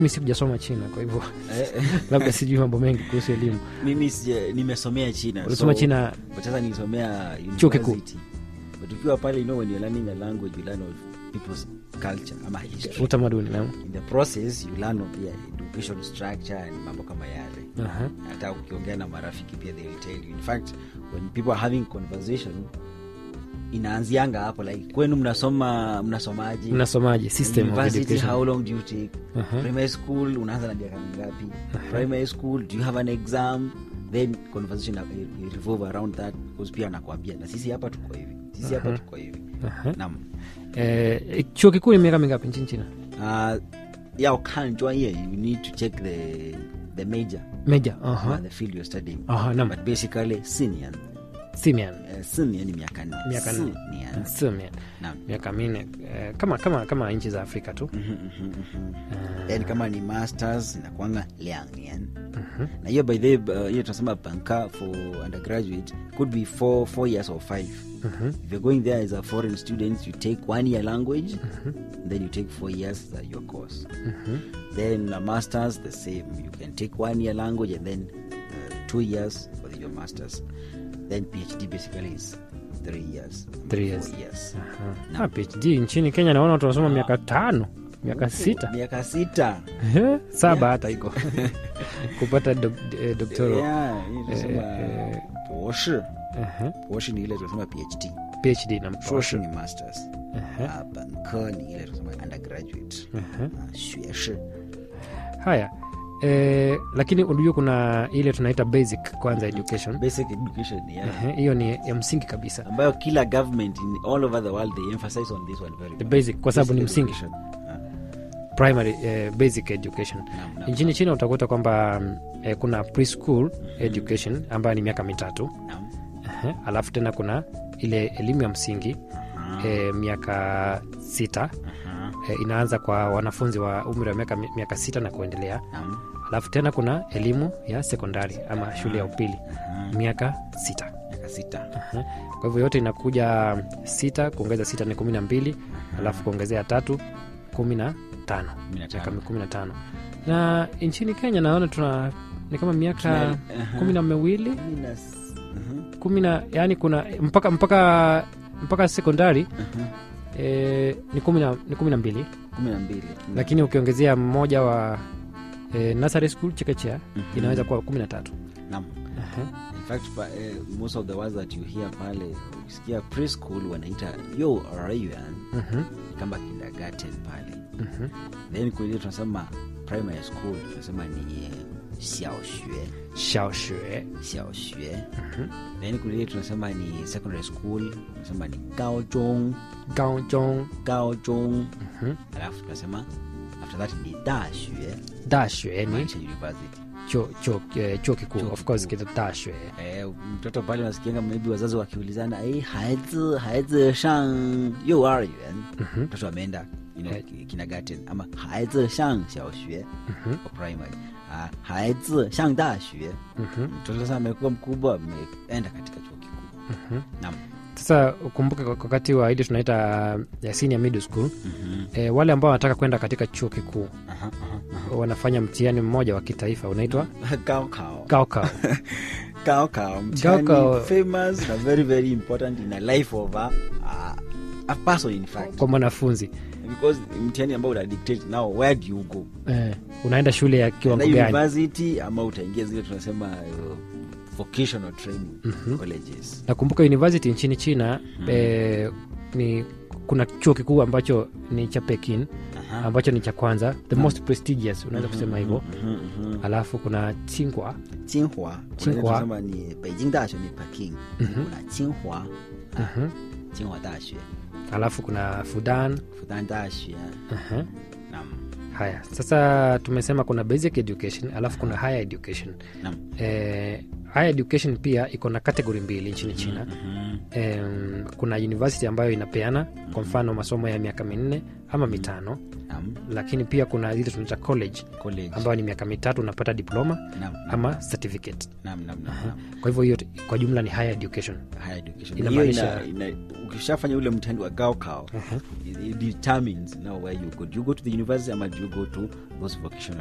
mi sikujasoma china kwa hivyo Eh, labda sijui mambo mengi kuhusu elimu mimi sija- nimesomea china ulisoma so- china but sasa nilisomea Chuo kikuu. university but ukiwa pale you know when you're learning a language you learn of people's culture ama history utamaduni na in the process you learn of their education structure and mambo kama yale Aha. hata ukiongea na marafiki pia they will tell you in fact when people are having conversation inaanzianga hapo like kwenu mnasoma mnasomaji mnasomaje system of University, education how long do you take Aha. primary school unaanza na miaka mingapi primary school do you have an exam then conversation will- will revolve around that because pia anakwambia na sisi hapa tuko hivi sisi hapa tuko hivi Aha. nam eh, chuo kikuu ni miaka mingapi nchini china uh, ya ukan专业 you need to check the the major meja uh, aha the field you're studying aha nam but basically senior simian uh, senior ni miaka nne Miaka nne. Senior. simian Naam. miaka minne eh, kama kama kama nchi za afrika tu Mhm, mhm, mhm. then kama ni masters inakwanga liang na hiyo by the uh, hiyo tunasema banka for undergraduate could be four, four years or five if you're going there as a foreign student you take one year language then you take four years uh, your course then a masters the same you can take one year language and then uh, two years for your masters then phd basically is three years Three four years. years Ah, phd nchini kenya naona watu wanasoma miaka tano miaka sita miaka sita Eh, saba hata iko kupata dok, eh, doktoro Yeah, hii tunasema eh, eh. 博士 Aha, 博士ni ile tunasema phd phd na 硕士ni masters Aha. Ah, 本科ni ile tunasema undergraduate Aha. Ah, 学士 haya eh, lakini unajua kuna ile tunaita basic kwanza education basic education yeah. Ehe, hiyo ni ya msingi kabisa ambayo kila government in all over the world they emphasize on this one very the much. basic kwa sababu ni Basic msingi education. Ah, primary eh, basic education naam, naam, nchini china utakuta kwamba mm, eh, kuna preschool education ambayo ni miaka mitatu naam. Ehe, alafu tena kuna ile elimu ya msingi Aha, eh, miaka sita aha, eh, inaanza kwa wanafunzi wa umri wa miaka, miaka sita na kuendelea naam, alafu tena kuna elimu ya sekondari ama shule ya upili aha. miaka sita miaka sita Aha. kwa hivyo yote inakuja sita kuongeza sita ni kumi na mbili alafu kuongezea tatu kumi na tano Kumi na tano. miaka kumi na tano na nchini kenya naona tuna ni kama miaka Tuna- aha. kumi na miwili Kumi na s- aha, kumi na yani kuna mpaka mpaka mpaka sekondari aha. e, ni kumi na ni kumi na mbili kumi na mbili lakini ukiongezea mmoja wa e, nursery school chekechea Mhm. inaweza kuwa kumi na tatu naam Aha. in fact pa, eh, most of the words that you hear pale ukisikia preschool wanaita yo rayuan Mhm. kama kindergarten pale Mhm. then kwenye tunasema primary school tunasema ni eh, 小学 shaoshue 小学 then kule tunasema ni secondary school tunasema ni 高中 gaojong 高中 Mhm. alafu tunasema after that ni 大学 dashue ni maanisha university chuo chuo eh, chuo kikuu Chuo of course kikuu. kita dashue eh, mtoto pale unasikianga maybe wazazi wakiulizana eh, 孩子孩子上幼儿园 Mhm. mtoto ameenda you know, Eh. kindergarten ama 孩子上小学 Mhm. for primary ah, 孩子上大学 Mhm. mtoto sasa amekuwa mkubwa ameenda katika chuo kikuu Mhm. naam sasa ukumbuke kwa- wakati wa ile tunaita ya senior middle school Mhm. e, wale ambao wanataka kwenda katika chuo kikuu Aha, aha, wanafanya mtihani mmoja wa kitaifa unaitwa aha. Gaokao. gaokao Gaokao, mtihani Gaokao. famous na very very important in a life of a, a, a person in fact kwa mwanafunzi because mtihani ambao una dictate now where do you go e, unaenda shule ya kiwango na gani university ama utaingia zile tunasema uh, vocational training colleges nakumbuka university nchini china e, ni kuna chuo kikuu ambacho ni cha pekin Aha. ambacho ni cha kwanza the most prestigious unaweza kusema hivyo Mhm, mhm. alafu kuna tsinghua Tsinghua Tsinghua. tunasema ni Beijing 大学 ni Peking kuna Tsinghua Mhm. Tsinghua 大学 alafu kuna fudan Fudan 大学 Aha. naam haya sasa tumesema kuna basic education alafu kuna higher education naam eh, higher education pia iko na kategori mbili nchini china Mhm. em, kuna university ambayo inapeana kwa mfano masomo ya miaka minne ama mitano Naam. lakini pia kuna zile tunaita college College. ambayo ni miaka mitatu unapata diploma Naam, naam, ama certificate naam, naam, naam, naam. kwa hivyo hiyo kwa jumla ni higher education Higher education. Inamaanisha- Hiyo ina- ina- ukishafanya ule mtihani wa gaokao it, it determines now where you go do you go to the university ama do you go to those vocational